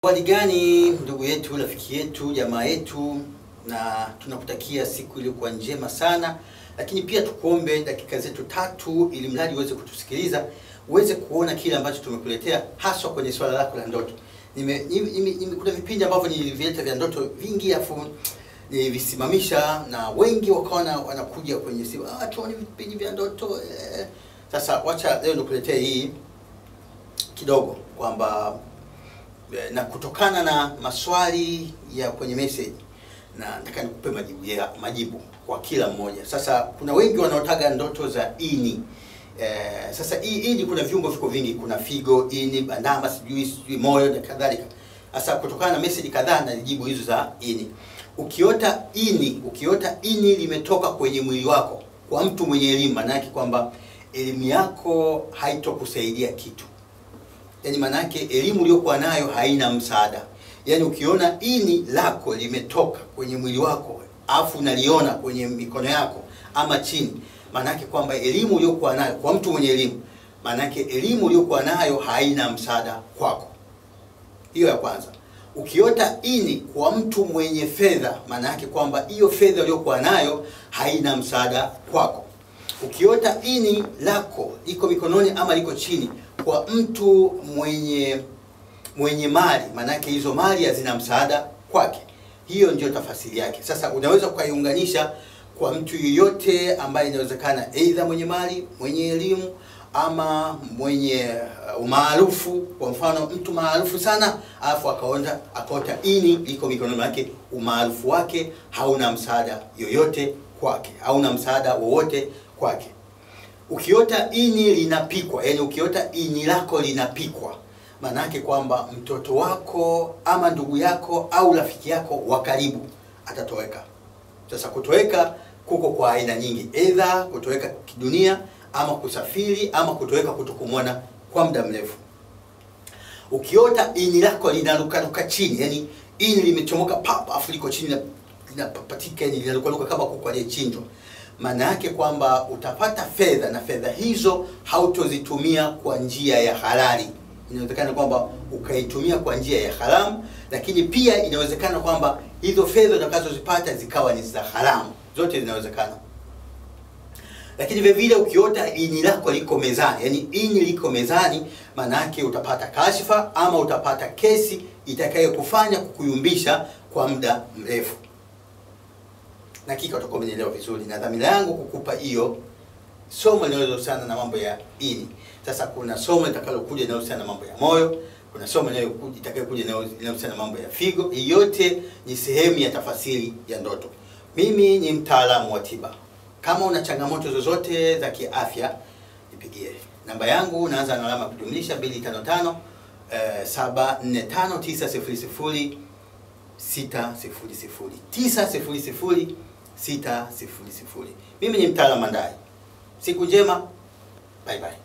Hali gani ndugu yetu, rafiki yetu, jamaa yetu, na tunakutakia siku iliyokuwa njema sana, lakini pia tukuombe dakika zetu tatu, ili mradi uweze kutusikiliza, uweze kuona kile ambacho tumekuletea, haswa kwenye swala lako la ndoto. Nime, nime, nime, nime, kuna vipindi ambavyo nilivileta vya ndoto vingi, afu nilivisimamisha na wengi wakaona wanakuja kwenye simu, ah, tuone vipindi vya ndoto eh. Sasa wacha leo nikuletee hii kidogo kwamba na kutokana na maswali ya kwenye message na nataka nikupe majibu ya majibu kwa kila mmoja. Sasa kuna wengi wanaotaga ndoto za ini. Eh, sasa hii ini kuna viungo viko vingi, kuna figo, ini, bandama, sijui sijui moyo na kadhalika. Sasa kutokana na message kadhaa na jibu hizo za ini. Ukiota ini, ukiota ini limetoka kwenye mwili wako kwa mtu mwenye elimu, maana yake kwamba elimu yako haitokusaidia kitu yaani maana yake elimu uliyokuwa nayo haina msaada. Yaani ukiona ini lako limetoka kwenye mwili wako afu unaliona kwenye mikono yako ama chini, maana yake kwamba elimu uliyokuwa nayo kwa mtu mwenye elimu, maana yake elimu uliyokuwa nayo haina msaada kwako. Hiyo ya kwanza. Ukiota ini kwa mtu mwenye fedha, maana yake kwamba hiyo fedha uliyokuwa nayo haina msaada kwako. Ukiota ini lako liko mikononi ama liko chini kwa mtu mwenye mwenye mali, maanake hizo mali hazina msaada kwake. Hiyo ndio tafasiri yake. Sasa unaweza ukaiunganisha kwa mtu yeyote ambaye inawezekana, aidha mwenye mali, mwenye elimu ama mwenye umaarufu. Kwa mfano mtu maarufu sana, alafu akaona akaota ini liko mikononi mwake, umaarufu wake hauna msaada yoyote kwake, hauna msaada wowote kwake. Ukiota ini linapikwa, yani ukiota ini lako linapikwa, maana yake kwamba mtoto wako ama ndugu yako au rafiki yako wa karibu atatoweka. Sasa kutoweka kuko kwa aina nyingi, aidha kutoweka kidunia ama kusafiri ama kutoweka kutokumwona kwa muda mrefu. Ukiota ini lako linarukaruka chini, yani ini limechomoka pap, afu liko chini linapapatika, yani linarukaruka kama kuku aliyechinjwa maana yake kwamba utapata fedha na fedha hizo hautozitumia kwa njia ya halali. Inawezekana kwamba ukaitumia kwa njia ya haramu, lakini pia inawezekana kwamba hizo fedha utakazozipata zikawa ni za haramu. Zote zinawezekana. Lakini vile vile ukiota ini lako liko mezani, yani ini liko mezani, maana yake utapata kashfa ama utapata kesi itakayokufanya kukuyumbisha kwa muda mrefu na hakika utakuwa umenielewa vizuri, na dhamira yangu kukupa hiyo somo linalohusiana na mambo ya ini. Sasa kuna somo litakalokuja linalohusiana na mambo ya moyo, kuna somo itakayokuja linalohusiana na mambo ya figo. Yote ni sehemu ya tafasiri ya ndoto. Mimi ni mtaalamu wa tiba. Kama una changamoto zozote za kiafya, nipigie namba yangu, unaanza na alama ya kujumlisha 255 eh, 745 900 600 900 600. Mimi ni mtaalamu Mandai. Siku njema, bye bye.